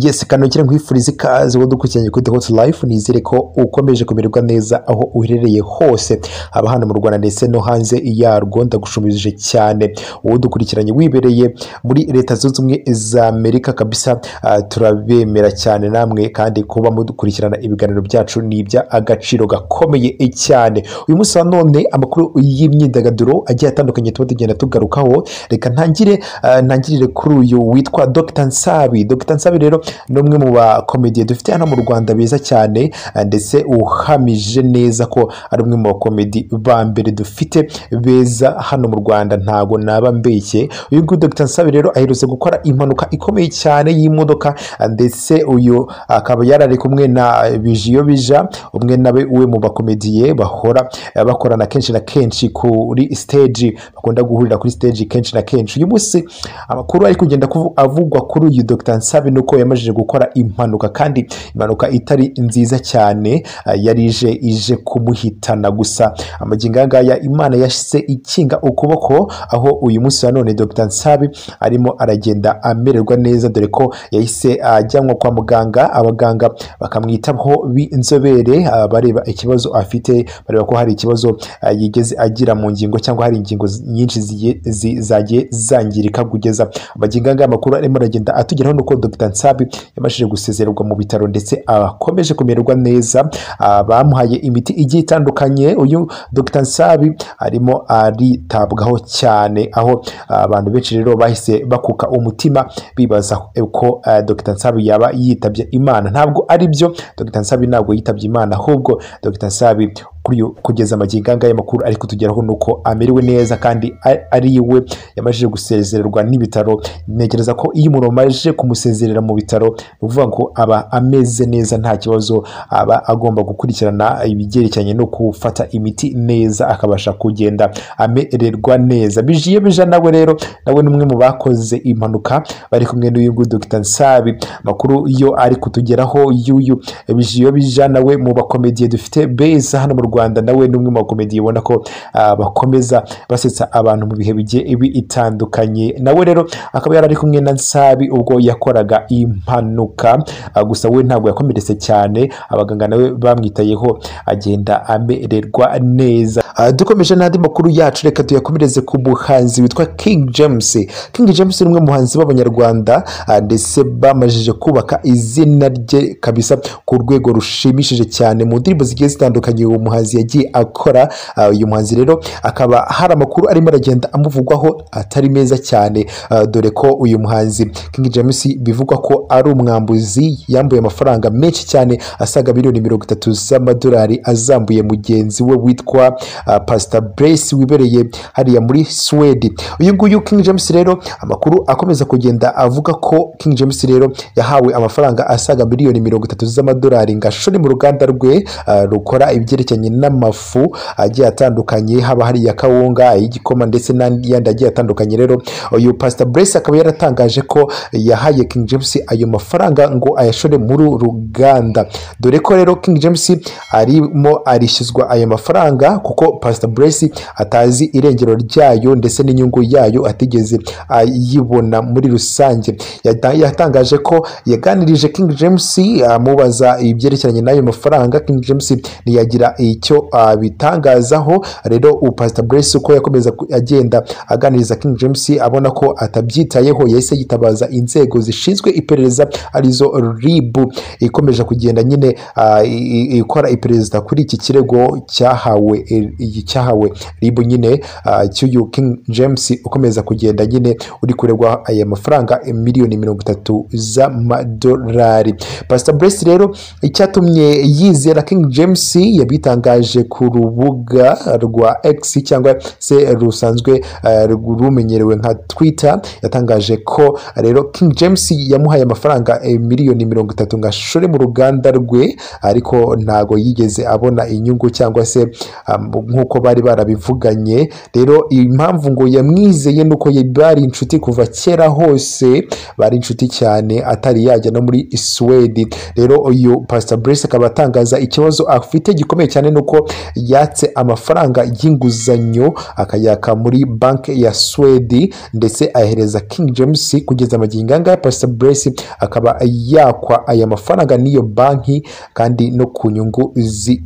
yesi kano kiri nkwifuriza ikaze wadukurikiranye kuri The Hot Life nizere ko ukomeje kumererwa neza aho uherereye hose haba hano mu Rwanda ndetse no hanze yarwo ndagushumbije cyane wowe udukurikiranye wibereye muri leta zunze ubumwe za Amerika kabisa ah, turabemera cyane namwe kandi kuba mudukurikirana ibiganiro byacu ni iby'agaciro gakomeye cyane uyu munsi wa none amakuru y'imyidagaduro agiye atandukanye tuba tugenda tugarukaho reka ntangire ah, ntangirire kuri uyu witwa Dr Nsabi Dr Nsabi rero ni umwe mu bakomediye dufite hano mu Rwanda beza cyane ah, ndetse uhamije neza ko ari umwe mu bakomedi ba mbere dufite beza hano mu Rwanda ntago naba mbeshye uyu nguyu Dr Nsabi rero aherutse gukora impanuka ikomeye cyane y'imodoka ah, ndetse uyu akaba yarari kumwe na bijiyo bija umwe nawe we mu bakomediye bahora eh, bakorana kenshi na kenshi kuri stage bakunda guhurira kuri stage kenshi na kenshi uyu munsi amakuru ari kugenda kuvu- avugwa kuri uyu Dr Nsabi nuko yamajije gukora impanuka kandi impanuka itari nziza cyane ah, yari ije ije kumuhitana gusa amagingo aya ngaya imana yashyize ikinga ukuboko aho uyu munsi wa none Dr Nsabi arimo aragenda amererwa neza dore ko yahise ajyanwa kwa muganga abaganga bakamwitaho b'inzobere ah, bareba ikibazo afite bareba ko hari ikibazo ah, yigeze agira mu ngingo cyangwa hari ingingo z- nyinshi zigiye- zi- zagiye zangirika kugeza amagingo aya ngaya amakuru arimo aragenda atugeraho nuko Dr Nsabi yabashije gusezererwa mu bitaro ndetse akomeje kumererwa neza ah, bamuhaye imiti igiye itandukanye uyu Dr Nsabi arimo aritabwaho cyane aho ah, abantu benshi rero bahise bakuka umutima bibaza ko ah, Dr Nsabi yaba yitabye Imana ntabwo ari byo Dr Nsabi ntabwo yitabye Imana ahubwo Dr Nsabi kuri uyu- kugeza amagingo aya makuru ariko tugeraho ni uko amerewe neza kandi a- ari we yamajije gusezererwa n'ibitaro ntekereza ko iyo umuntu amajije kumusezerera mu bitaro ni ukuvuga ngo aba ameze neza nta kibazo aba agomba gukurikirana ibyerekeranye no gufata imiti neza akabasha kugenda amererwa neza bijiye bija nawe rero nawe ni umwe mu bakoze impanuka bari kumwe n'uyu nguyu Dr Nsabi amakuru yo ari kutugeraho y'uyu bijiyo bija nawe mu bakomediye dufite beza hano mu Rwanda nawe ni umwe mu bakomediye ubona ko ah, bakomeza basetsa abantu mu bihe bigiye bitandukanye nawe rero akaba yari ari kumwe na Nsabi ubwo yakoraga impanuka ah, gusa we ntabwo yakomeretse cyane abaganga nawe bamwitayeho agenda amererwa neza Ah, dukomeje n'andi makuru yacu reka tuyakomereze ku muhanzi witwa King James King James ni umwe mu bahanzi b'abanyarwanda ah, ndetse bamajije kubaka izina rye kabisa ku rwego rushimishije cyane mu ndirimbo zigiye zitandukanye uwo muhanzi yagiye akora Ah, uyu muhanzi rero akaba hari amakuru arimo aragenda amuvugwaho atari meza cyane Ah, dore ko uyu muhanzi King James bivugwa ko ari umwambuzi yambuye amafaranga menshi cyane asaga miliyoni mirongo itatu z'amadolari azambuye mugenzi we witwa ah, Pastor Blaise wibereye hariya muri Sweden uyu nguyu King James rero amakuru akomeza kugenda avuga ko King James rero yahawe amafaranga asaga miliyoni mirongo itatu z'amadolari ngo ashore mu ruganda rwe ah, rukora ibyerekeranye n'amafu agiye atandukanye haba hari iya kawunga ay'igikoma ndetse n'andi agiye atandukanye rero uyu Pastor Blaise akaba yaratangaje ko yahaye King James ayo mafaranga ngo ayashore muri uru ruganda dore ko rero King James arimo arishyuzwa ayo mafaranga kuko Pastor Blaise atazi irengero ryayo ndetse n'inyungu yayo atigeze ayibona muri rusange Yata- yatangaje ko yaganirije King James amubaza ibyerekeranye n'ayo mafaranga King James ntiyagira icyo abitangazaho rero ubu Pastor Blaise uko yakomeza ku- agenda aganiriza King James abona ko atabyitayeho yahise yitabaza inzego zishinzwe iperereza arizo ribu ikomeje kugenda nyine ah, i- i- ikora iperereza kuri iki kirego cyahawe eh, iyi cyahawe ribu nyine ah, cy'uyu King James ukomeza kugenda nyine uri kuregwa aya mafaranga eh, miliyoni mirongo itatu z'amadolari Pastor Bless rero icyatumye yizera King James yabitangaje ku rubuga rwa X cyangwa se rusanzwe eh, rumenyerewe nka Twitter yatangaje ko rero King James yamuhaye amafaranga eh, miliyoni mirongo itatu ngo ashore mu ruganda rwe ariko ntago yigeze abona inyungu cyangwa se um, nk'uko bari barabivuganye rero impamvu ngo yamwizeye ni uko ye- bari inshuti kuva kera hose bari inshuti cyane atari yajya no muri Sweden rero uyu Pastor Blaise akaba atangaza ikibazo afite gikomeye cyane ni n'uko yatse amafaranga y'inguzanyo akayaka muri banki ya Swedi ndetse ahereza King James kugeza amagingo aya Pastor Bless akaba yakwa aya mafaranga n'iyo banki kandi no ku nyungu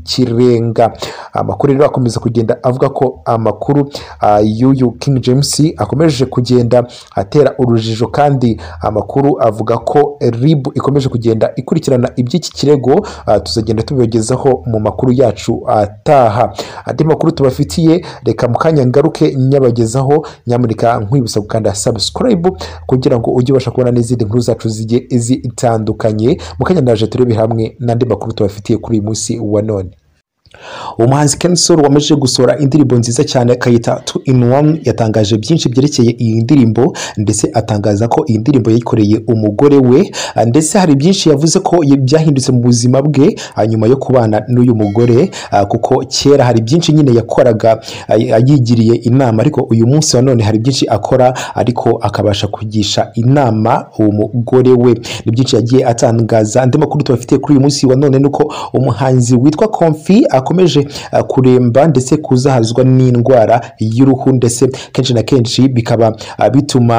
z'ikirenga amakuru rero akomeza kugenda avuga ko amakuru ah, y'uyu King James akomeje kugenda atera urujijo kandi amakuru avuga ko RIB ikomeje kugenda ikurikirana iby'iki kirego ah, tuzagenda tubibagezaho mu makuru yacu ataha andi makuru tubafitiye reka mu kanya ngaruke nyabagezaho nyamurika nkwibutsa gukanda subscribe kugira ngo ujye ubasha kubona n'izindi nkuru zacu zigiye zitandukanye mu kanya ndaje turebe hamwe n'andi makuru tubafitiye kuri uyu munsi wa none umuhanzi Ken Sol wamaze gusohora indirimbo nziza cyane akayita two in one yatangaje byinshi byerekeye iyi ndirimbo ndetse atangaza ko iyi ndirimbo yayikoreye umugore we ah, ndetse hari byinshi yavuze ko ye- byahindutse mu buzima bwe ah, nyuma yo kubana n'uyu mugore ah, kuko kera hari byinshi nyine yakoraga ah, yigiriye inama ariko uyu munsi wa none hari byinshi akora ariko akabasha kugisha inama uwo mugore we ni byinshi yagiye atangaza andi makuru tubafitiye kuri uyu munsi wa none ni uko umuhanzi witwa Konfi akomeje ah, kuremba ndetse kuzahazwa n'indwara y'uruhu ndetse kenshi na kenshi bikaba ah, bituma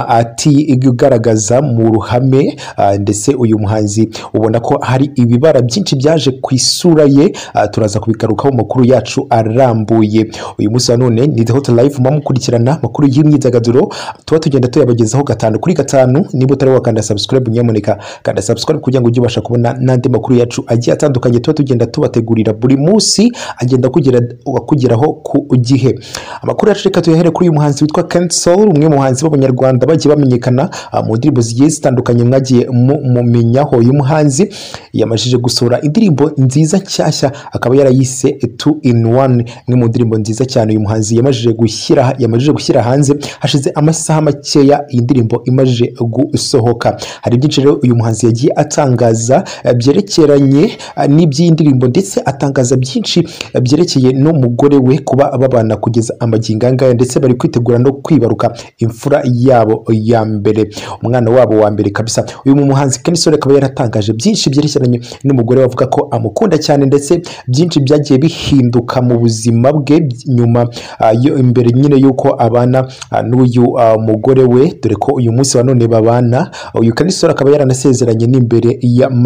atigaragaza mu ruhame ah, ndetse uyu muhanzi ubona ko hari ibibara byinshi byaje ku isura ye ah, turaza kubigarukaho mu makuru yacu arambuye uyu munsi wa none ni the hot life mukurikirana amakuru y'imyidagaduro tuba tugenda tuyabagezaho gatanu kuri gatanu niba utari wakanda subscribe nyamuneka kanda subscribe kugira ngo ujye ubasha kubona n'andi makuru yacu agiye atandukanye tuba tugenda tubategurira buri munsi agenda akugera- akugeraho ku gihe amakuru yacu reka tuyahere kuri uyu muhanzi witwa Kensoul umwe mu bahanzi b'abanyarwanda bagiye bamenyekana ah, mu ndirimbo zigiye zitandukanye mwagiye mu- mumenyaho uyu muhanzi yamajije gusohora indirimbo nziza nshyashya akaba yarayise two in one imwe mu ndirimbo nziza cyane uyu muhanzi yamajije gushyira yamajije gushyira hanze hashize amasaha makeya iyi ndirimbo imajije gusohoka hari byinshi rero uyu muhanzi yagiye atangaza eh, byerekeranye eh, n'iby'iyi ndirimbo ndetse atangaza byinshi eh, byerekeye n'umugore we kuba babana kugeza amagingo aya ngaya ndetse bari kwitegura no kwibaruka imfura yabo ya mbere umwana wabo wa mbere kabisa uyu muhanzi Kensore akaba yaratangaje byinshi byerekeranye n'umugore we avuga ko amukunda cyane ndetse byinshi byagiye bihinduka mu buzima bwe nyuma ah, yo- imbere nyine y'uko abana ah, n'uyu ah, mugore we dore ko uyu munsi wa none babana uyu Kensore akaba yaranasezeranye n'imbere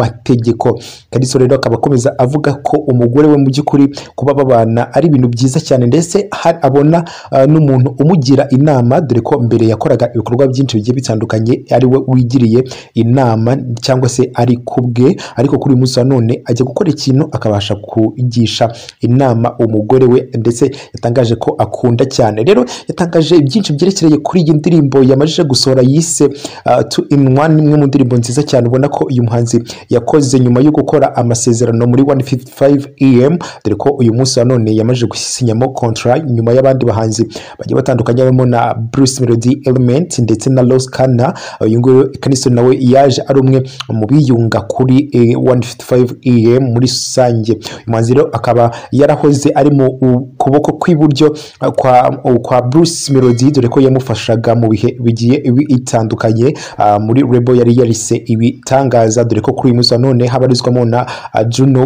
y'amategeko Kensore rero akaba akomeza avuga ko umugore we mu by'ukuri kuba babana ari ibintu byiza cyane ndetse hari- abona ah, n'umuntu umugira inama dore ko mbere yakoraga ibikorwa byinshi bigiye bitandukanye ari we wigiriye inama cyangwa se ari ku bwe ariko kuri uyu munsi wa none ajya gukora ikintu akabasha kugisha inama umugore we ndetse yatangaje ko akunda cyane rero yatangaje byinshi byerekereye kuri iyi ndirimbo yamajije gusohora yise ah, two in one imwe mu ndirimbo nziza cyane ubona ko uyu muhanzi yakoze nyuma yo gukora amasezerano muri 155 em dore ko uyu munsi wa none yamajije gusinyamo contract nyuma y'abandi bahanzi bagiye batandukanye harimo na Bruce Melody Element ndetse na Los Kana uyu nguyu Kaniso nawe yaje ari umwe mu biyunga kuri eh, 155 em muri rusange uyu muhanzi rero akaba yarahoze ari mu u- kuboko kw'iburyo eh, kwa, u- kwa Bruce Melody dore ko yamufashaga mu bihe bigiye bitandukanye ah, muri Rebo yari yarise ibitangaza dore ko kuri uyu munsi wa none habarizwamo na ah, Juno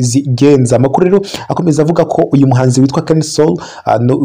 Kizigenza amakuru rero akomeza avuga ko uyu muhanzi witwa Kensol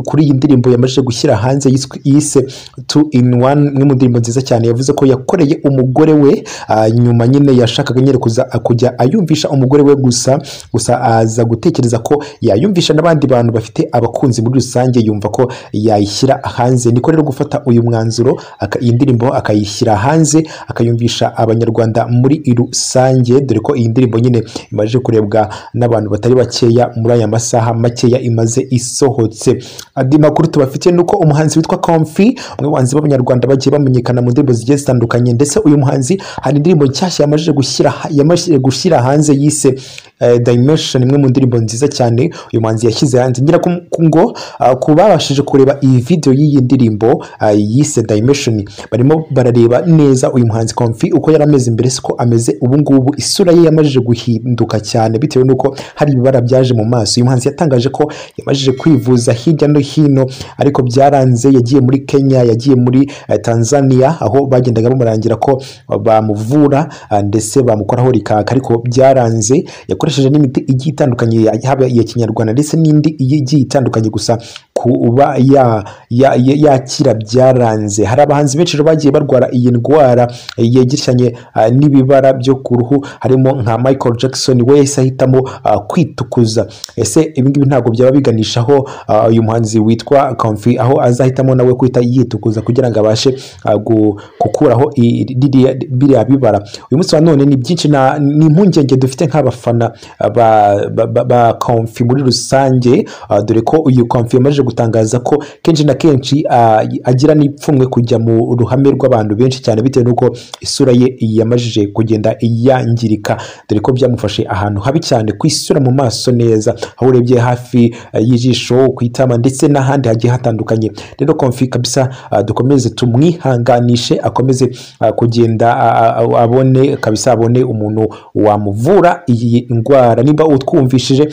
kuri iyi ndirimbo yamaze gushyira hanze yiswe- yise two in one imwe mu ndirimbo nziza cyane yavuze ko yakoreye umugore we ah, nyuma nyine yashakaga nyine kuza kujya ayumvisha umugore we gusa gusa aza gutekereza ko yayumvisha n'abandi bantu bafite abakunzi muri rusange yumva ko yayishyira hanze niko rero gufata uyu mwanzuro aka- iyi ndirimbo akayishyira hanze akayumvisha abanyarwanda muri rusange dore ko iyi ndirimbo nyine imaze kurebwa n'abantu batari bakeya muri aya masaha makeya imaze isohotse andi makuru tubafitiye ni uko umuhanzi witwa Comfy umwe mu bahanzi b'abanyarwanda bagiye bamenyekana mu ndirimbo zigiye zitandukanye ndetse uyu muhanzi hari indirimbo nshyashya yamaze gushyira yamaze gushyira hanze yise eh, Dimension imwe mu ndirimbo nziza cyane uyu muhanzi yashyize hanze ngira ku ku- ngo ah, ku babashije kureba iyi video y'iyi ndirimbo ah, yise Dimension barimo barareba neza uyu muhanzi Comfy uko yari ameze mbere siko ameze ubu ngubu isura ye yamajije guhinduka cyane bitewe n'uko hari ibibara byaje mu maso uyu muhanzi yatangaje ko yamajije kwivuza hirya no hino ariko byaranze yagiye muri Kenya yagiye muri eh, Tanzania aho bagendaga bamurangira ko bamuvura ah, ndetse bamukoraho rikaka ariko byaranze yakorewe akoresheje n'imiti igiye itandukanye yaba iya kinyarwanda ndetse n'indi igiye itandukanye gusa kuba ya- ya- ya- yakira byaranze hari abahanzi benshi rero bagiye barwara iyi ndwara yegeranye n'ibibara byo ku ruhu harimo nka michael jackson we yahise ahitamo ah, kwitukuza ese ibi ngibi ntabwo byaba biganisha aho ah, uyu muhanzi witwa Comfy aho azahitamo nawe kwita yitukuza kugira ngo abashe ah, gu- gukuraho i- ririya- biriya bibara uyu munsi wa none ni byinshi na- ni impungenge dufite nk'abafana ah, ba- ba- ba ba Comfy muri rusange ah, dore ko uyu Comfy yamaze gutangaza ko kenshi na kenshi ah, agira n'ipfunwe kujya mu ruhame rw'abantu benshi cyane bitewe n'uko isura ye yamajije kugenda yangirika dore ko byamufashe ahantu habi cyane ku isura mu maso neza aho urebye hafi eh, y'ijisho ku itama ndetse n'ahandi hagiye hatandukanye rero Comfy kabisa ah, dukomeze tumwihanganishe akomeze ah, kugenda ah, ah, abone kabisa abone umuntu wamuvura iyi ndwara niba utwumvishije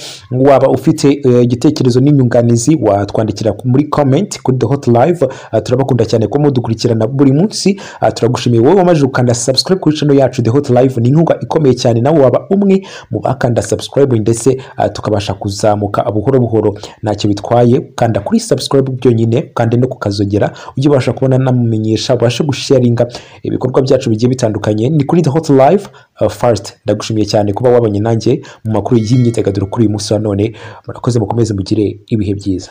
waba ufite eh, igitekerezo n'inyunganizi watwandikira muri comment kuri the hot live Ah, turabakunda cyane ko mudukurikirana buri munsi Ah, turagushimiye wowe wamaze gukanda subscribe kuri channel yacu the hot live ni inkunga ikomeye cyane nawe waba umwe mu bakanda subscribe ndetse ah, tukabasha kuzamuka buhoro buhoro ntacyo bitwaye kanda kuri subscribe byonyine kandi no kukazogera ujye ubasha kubona namumenyesha ubashe gusharinga ibikorwa byacu bigiye bitandukanye ni kuri the hot live ah, first ndagushimiye cyane kuba wabanye nanjye mu makuru y'imyidagaduro kuri uyu munsi wa none murakoze mukomeze mugire ibihe byiza